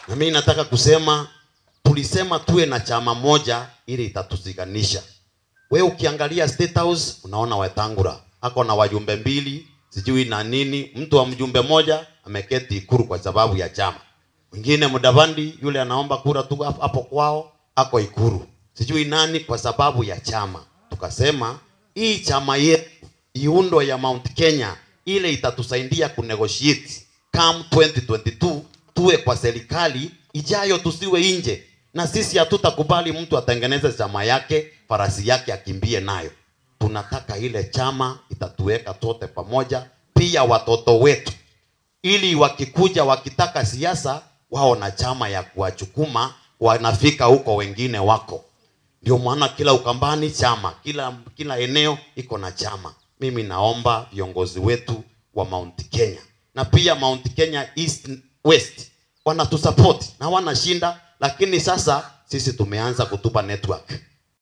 Na mimi nataka kusema tulisema tuwe na chama moja ili itatuziganisha. We ukiangalia State House unaona Wetangula ako na wajumbe mbili sijui na nini, mtu wa mjumbe moja ameketi Ikuru kwa sababu ya chama. Mwingine Mudavandi yule anaomba kura tu hapo hapo kwao ako Ikuru, sijui nani kwa sababu ya chama. Tukasema hii chama yetu iundo ya Mount Kenya ile itatusaidia kunegotiate come 2022 tuwe kwa serikali ijayo, tusiwe nje, na sisi hatutakubali mtu atengeneze chama yake farasi yake akimbie nayo. Tunataka ile chama itatuweka tote pamoja, pia watoto wetu, ili wakikuja wakitaka siasa wao na chama ya kuwachukuma, wanafika huko wengine wako. Ndio maana kila Ukambani chama, kila kila eneo iko na chama. Mimi naomba viongozi wetu wa Mount Kenya na pia Mount Kenya East West wanatusupport na wanashinda, lakini sasa sisi tumeanza kutupa network